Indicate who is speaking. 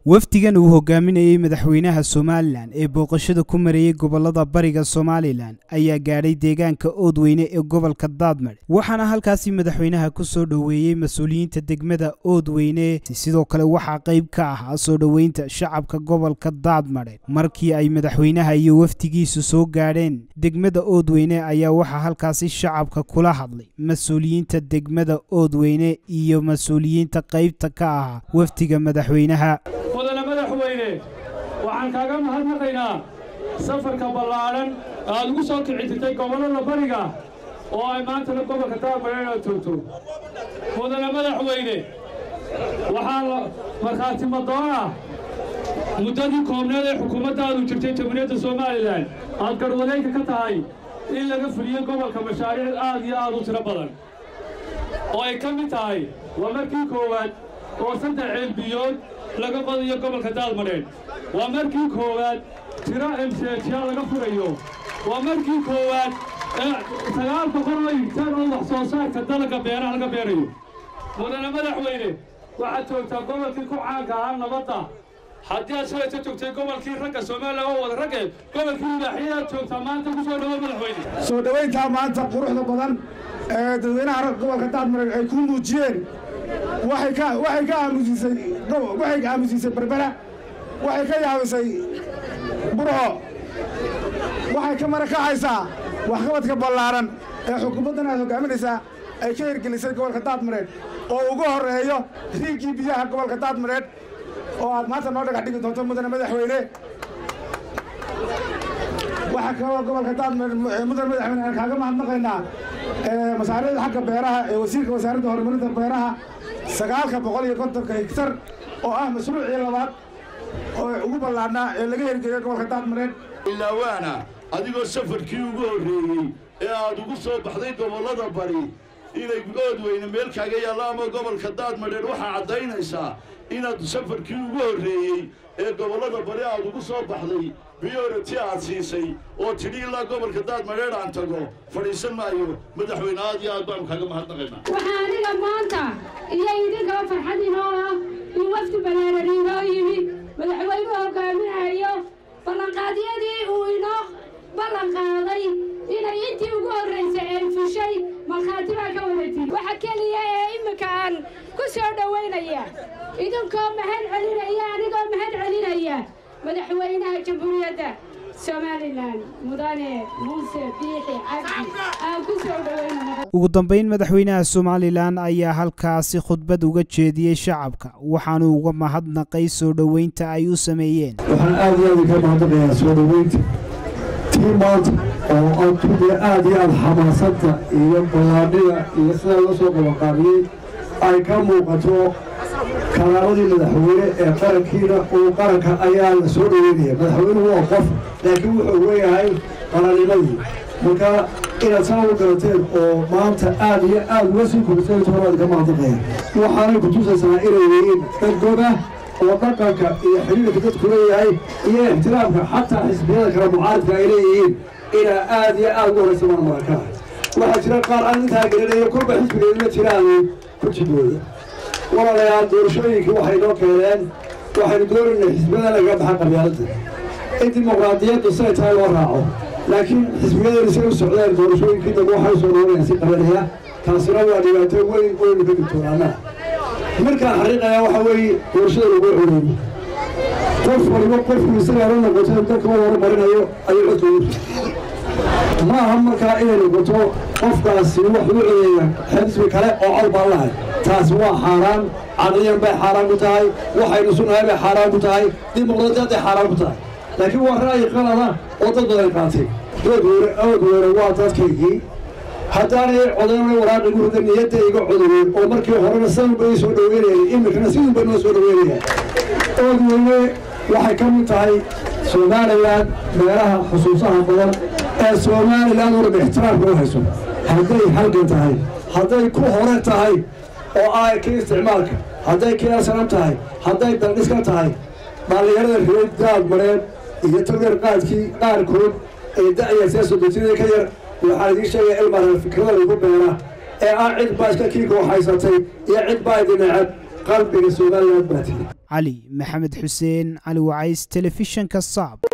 Speaker 1: wafdigan uu hogaaminayey madaxweynaha somalilan ee booqashada ku marayey gobolada bariga somalilan ayaa gaadhay deegaanka oodweyne ee gobolka daadmadhe waxaana halkaasi madaxweynaha ku soo dhoweeyey mas-uuliyiinta degmada oodweyne sidoo kale waxaa qayb ka ahaa soo dhoweynta shacabka gobolka daadmadhe markii ay madaxweynaha iyo wafdigiisu soo gaadheen degmada oodweyne ayaa waxaa halkaasi shacabka kula hadlay mas-uuliyiinta degmada oodweyne iyo mas-uuliyiinta qaybta ka ahaa wafdiga madaxweynaha
Speaker 2: mudane madaxweyne waxaan kaaga mahadnaqaynaa safarka ballaadhan aad ugu soo kici jirtay gobollada bariga oo ay maantana gobolka daadmadhe aad joogto mudane madaxweyne waxaa markhaati madoon ah muddadii koobneed ee xukuumaddaadu jirtay jamhuuriyadda somalilan aad garwadeenka ka tahay in laga fuliyo gobolka mashaariic aad iyo aad u tiro badan oo ay ka mid tahay waa markii koowaad oo saddex ceelbiyood laga qodiyo gobolka daadmadheedh waa markii koowaad tiro emseejiya laga furayo waa markii koowaad ee sagaal boqol oo higtaan oo wax soo saarka dalagga beeraha laga beerayo mudane madaxweyne waxaad joogtaa gobolkii ku caanka ahaa nabadda haddii aad shalayta joogtay gobolkii ragga soomaaliya oo wada ragge gobolkii libaaxiyaad joogtaa maanta ku soo dhawo madaxweyne
Speaker 3: soo dhowayntaa maanta quruxda badan ee dadweynaha gobolka daadmareed ay ku muujiyeen waxay ka waxay ka aamusiisay waxay ka aamusiisay berbera waxay ka yaabisay burco waxay ka marakacaysaa waxqabadka ballaaran ee xukuumaddan aad hogaaminaysaa ay ka hirgelisay gobolka daadmareed oo ugu horreeyo riigkii biyaha gobolka daadmareed oo aad maanta noo dhagax dhigi doonto mudane madaxweyne waxaa kaloo gobolka daadmareed mudane madaxweyne aan kaaga mahadnaqaynaa masaariicda xagga beeraha ee wasiirka wasaaradda horumarinta beeraha sagaalka boqol iyo kontonka higtar oo ah mashruucii labaad oo ugu ballaadhnaa ee laga hirgeliyay gobolka daadmareed
Speaker 4: ilaawaana adigoo safarkii ugu horreeyey ee aad ugu soo baxday gobollada bari inay oodweyne meel kaaga yaallo ama gobolka daadmadheer waxaa caddaynaysaa inaad safarkii ugu horreeyey ee gobollada bari aad ugu soo baxday biyorati aad siisay oo tidhi ilaa gobolka daadmadheer aan tago fadhiisan maayo madaxweyne aad iyo aad baanu kaaga mahadnaqaynaa
Speaker 5: waxaa aniga maanta iyo idinkaba farxad inoo ah in wafdi ballaaran inoo yimi madaxweynuhu hogaaminayo ballanqaadyadii uu inoo ballan qaaday inay intii ugu horraysay ay fushay markhaati baa ka wadatin waxa keliya ee imminka aan ku soo dhowaynaya idinkoo mahad celinaya anigoo mahad celinaya madaxweynaha jamhuuriyadda somalilan mudane muuse biixi cabdi aan ku soo dhowaynaya
Speaker 1: ugu dambayn madaxweynaha somalilan ayaa halkaasi khudbad uga jeediyey shacabka waxaanu uga mahadnaqay soo dhoweynta ay u sameeyeen
Speaker 6: waxaan aad iyo aad ka mahadnaqayaa soo dhoweynta tii maanta oo adduunya aad iyo aad xamaasadda iyo ballaadhida iyo sidaa loo soo qabanqaabiyey ay ka muuqato kalaamadii madaxweyne ee qarankiina uu qaranka ayaa la soo dhoweynaya madaxweynuhu waa qof laakiin wuxuu weeyahay qarannimadii marka inaad saa u garateen oo maanta aad iyo aad uga sii kordhiseen tobaad ka mahadnaqaya waxaanay ku tusaysaa inay yihiin dad god ah oo dhaqanka iyo xidhiirka dadku leeyahay iyo ixtiraamka xataa xisbiyada kale mucaaridka ay leeyihiin inaa aad iyo aad ugu horraysa mana markaa waxaa jira qaar aan intaa gelinayo kolba xisbigeedula jiraanay ku jidooda walaalayaal doorashooyinkii waxay noo keeneen waxaynu doonaynay xisbiyada laga baxa qabyaaladda in dimuqraadiyaddu siday tahay loo raaco laakiin xisbiyadani say u socdeen doorashooyinkii dambe waxay soo noonayaan si qabanaya taasina waa dhibaato weyn weynu ka digtoonaanaa markaan xariiqayaa waxaa weeye doorashada lagu coleeyey qof waliba qofku isagaa la noqoto dadka u horumarinayo ayuu codka ma aha markaa inay noqoto qofkaasi wax u codeeya xisbi kale oo cod baan lahay taasi waa xaaraan caqliyan bay xaaraan ku tahay waxaynu sunahay bay xaaraan ku tahay dimuqraadiyadday xaaraan ku tahay laakiin waa ra'yi qalada oo dad badan qaatay doodweyne oodweyne waa dadkaygii haddaanay codaynay waraaqigu rida niyadda iga codowey oo markii horena sanba ay soo dhoweynayeen iminkana sidunba noo soo dhoweynaya oodweyne waxay ka mid tahay somalilan meelaha xusuusaha badan ee somalilan oo dhan ixtiraamka u hayso hadday halgan tahay hadday ku hore tahay oo ay ka isticmaalka hadday kiyasanan tahay hadday daldhiska tahay dhallinyarada reer daadmareed iyo tagar qaadkii qaarkood ee da'ya siyaasoo dejinada ka yar waxaan idiin sheegaya ilmareer fikrada lagu beera ee ah cid baa iska kii kooxaysatay iyo cid baa idin necab qalbiga somaliland baa tiri
Speaker 1: cali maxamed xuseen cali wacays telefishanka saab